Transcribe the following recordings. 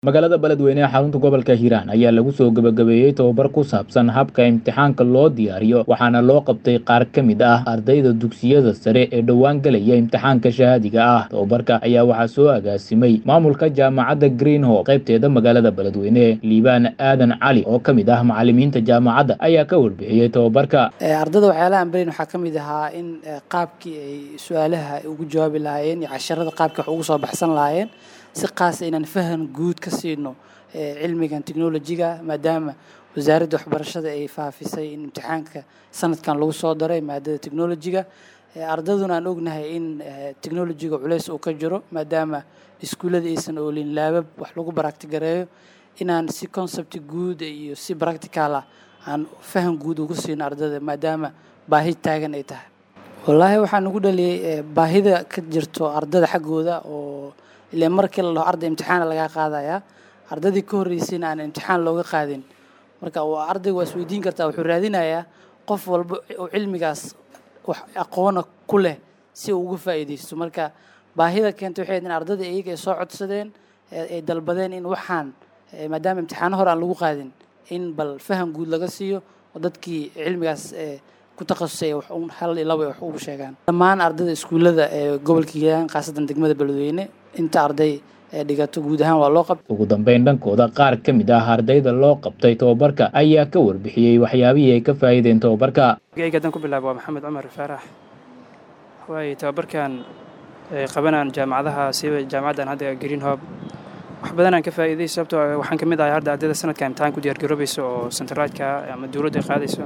magaalada beledweyne ee xarunta gobolka hiiraan ayaa lagu soo gebagabeeyey tobabar ku saabsan habka imtixaanka loo diyaariyo waxaana loo qabtay qaar ka mid ah ardayda dugsiyada sare ee dhowaan gelaya imtixaanka shahaadiga ah tobabarka ayaa waxaa soo agaasimay maamulka jaamacadda greenho qaybteeda magaalada beledweyne liibaan aadan cali oo ka mid ah macalimiinta jaamacadda ayaa ka warbixiyey tobabarka ardada waxyaalaha aan barayn waxaa ka mid ahaa in qaabkii ay su-aalaha ugu jawaabi lahaayeen iyo casharada qaabkii wax ugu soo baxsan lahaayeen si qaasa inaan fahan guud ka siino cilmigan technolojiga maadaama wasaaradda waxbarashada ay faafisay in imtixaanka sanadkan lagu soo daray maadada technolojiga ardaduna aan ognahay in technolojiga culeys uu ka jiro maadaama iskuullada aysan oolin laabab wax lagu baractigareeyo inaan si concept guud iyo si practical ah aan fahan guud ugu siino ardada maadaama baahi taagan ay tahay wallaahi waxaan ugu dhaliyay baahida ka jirto ardada xaggooda oo ile markii la dhaho arday imtixaana lagaa qaadayaa ardadii ka horreysayna aan imtixaan looga qaadin marka ardayga waa isweydiin kartaa wuxuu raadinayaa qof walba oo cilmigaas wax aqoona ku leh si uu uga faa'iidaysto marka baahida keentay waxay in ardada iyaga ay soo codsadeen ay dalbadeen in waxaan maadaama imtixaano hore aan lagu qaadin in bal faham guud laga siiyo oo dadkii cilmigaas ku takhasusay wax un hal iyo laba wax ugu sheegaan dhammaan ardada iskuullada ee gobolka hiiraan khaasatan degmada beledweyne inta arday ee dhigato guud ahaan waa loo qabtay ugu dambeyn dhankooda qaar ka mid ah ardayda loo qabtay tobabarka ayaa ka warbixiyey waxyaabihii ay ka faa'iideen tobabarka geyga haddaan ku bilaabo waa maxamed cumar faarax waaye tobabarkan qabanaan jaamacadaha siba jaamacaddan hadda green hob wax badan aan ka faa'iiday sababtoo waxaan ka mid ahay hadda ardayda sanadka imtixaan ku diyaargaroobaysa oo sentaraadka ama dowladda ay qaadayso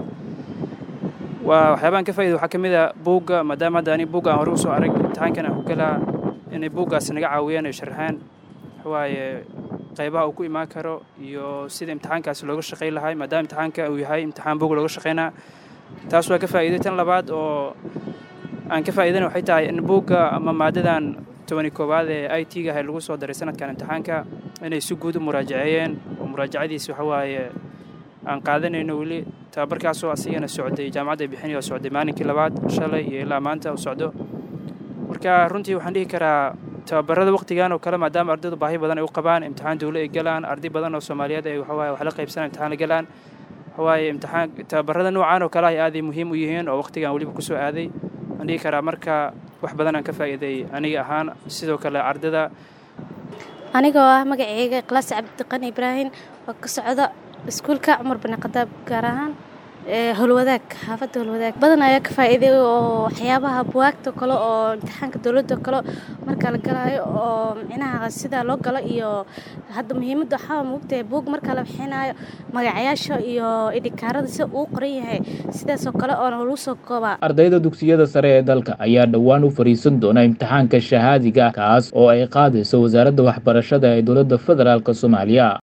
waa waxyaabaan ka faa'iday waxaa ka mid a buugga maadaama hadda ani buugga aan hore usoo arag imtixaankan aan ku galaa inay buuggaas naga caawiyaan ay sharxaan waaye qaybaha uu ku imaan karo iyo sida imtixaankaas looga shaqayn lahay maadaama imtixaanka uu yahay imtixaan buug looga shaqaynaa taas waa ka faa'iiday tan labaad oo aan ka faa'iidana waxay tahay in buugga ama maadadan tobani koowaad ee i t ga ahay lagu soo daray sanadkan imtixaanka inay si guud u muraajaceeyeen oo muraajacadiisi waxa waaye aan qaadanayno weli tababarkaasoo asigana socday jaamacadda ay bixinaya oo socday maalinkii labaad shalay iyo ilaa maanta uu socdo marka runtii waxaan dhihi karaa tababarada waqtigan oo kale maadaama ardaydu baahi badan ay u qabaan imtixaan dawle ay galaan arday badan oo soomaaliyeed ay waxawaaye wax la qaybsanaan imtixaan la galaan waxawaaye imtixaan tababarada noocan oo kale ay aaday muhiim u yihiin oo waqtigan weliba kusoo aaday waxaan dhihi karaa marka wax badan aan ka faa'iiday aniga ahaan sidoo kale ardada anigoo ah magaceyga klaas cabdiqani ibraahim oo ka socda iskuulka cumar bani khadaab gaar ahaan holwadaag xaafadda holwadaag badan ayaa ka faa'iiday oo waxyaabaha buwaagta kale oo imtixaanka dowladda kale marka la galaayo oo micnaha sida loo galo iyo hadda muhiimadda waxaa moogtahay buug marka la bixinayo magacayaasha iyo idhikaarada sida uu qoran yahay sidaasoo kale oona lagu soo koobaa ardayda dugsiyada sare ee dalka ayaa dhowaan u fariisan doona imtixaanka shahaadiga kaas oo ay qaadayso wasaaradda waxbarashada ee dowladda federaalk soomaaliya